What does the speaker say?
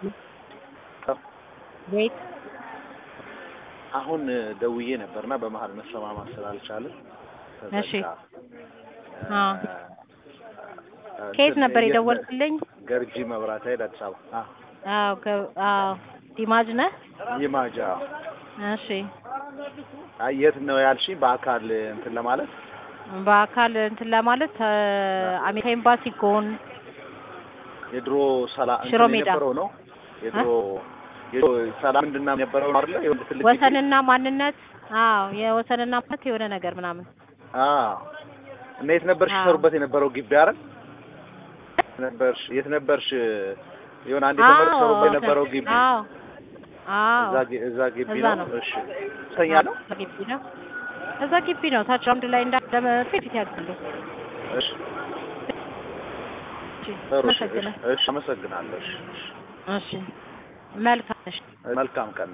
ቤት አሁን ደውዬ ነበርና በመሀል መሰማማት ስላልቻልን እሺ አ ከየት ነበር የደወልክልኝ? ገርጂ መብራት ኃይል አዲስ አበባ። አ አዎ ከ- አዎ ዲማጅ ነህ? ይማጃ እሺ አይ የት ነው ያልሽኝ? በአካል እንትን ለማለት በአካል እንትን ለማለት አ፣ አሜሪካ ኤምባሲ ጎን የድሮ ሰላም ሽሮ እንትን ሜዳ። የነበረው ነው የድሮ የድሮ ሰላም ምንድን ነው የነበረው ነው አይደለ? የወንድ ትልቅ ግቢ? ወሰንና ማንነት አዎ የወሰንና ማንነት የሆነ ነገር ምናምን አዎ እና የት ነበርሽ አዎ። ይሰሩበት የነበረው ግቢ አይደል? ነበርሽ የት ነበርሽ? የሆነ አንድ የተመረጡ አዎ ሰሩበት የነበረው ግቢ አዎ አዎ እዛ ግ- እዛ ግቢ እዛ ነው። ነው። እሺ ሰኛ ነው። እዛ ግቢ ነው እዛ ግቢ ነው ታች አንድ ላይ እንዳለ ፊት ፊት ያሉ እሺ እሺ ጥሩ እሺ፣ አመሰግናለሁ እሺ፣ አመሰግናለሁ። እሺ፣ እሺ መልካም እሺ መልካም ቀን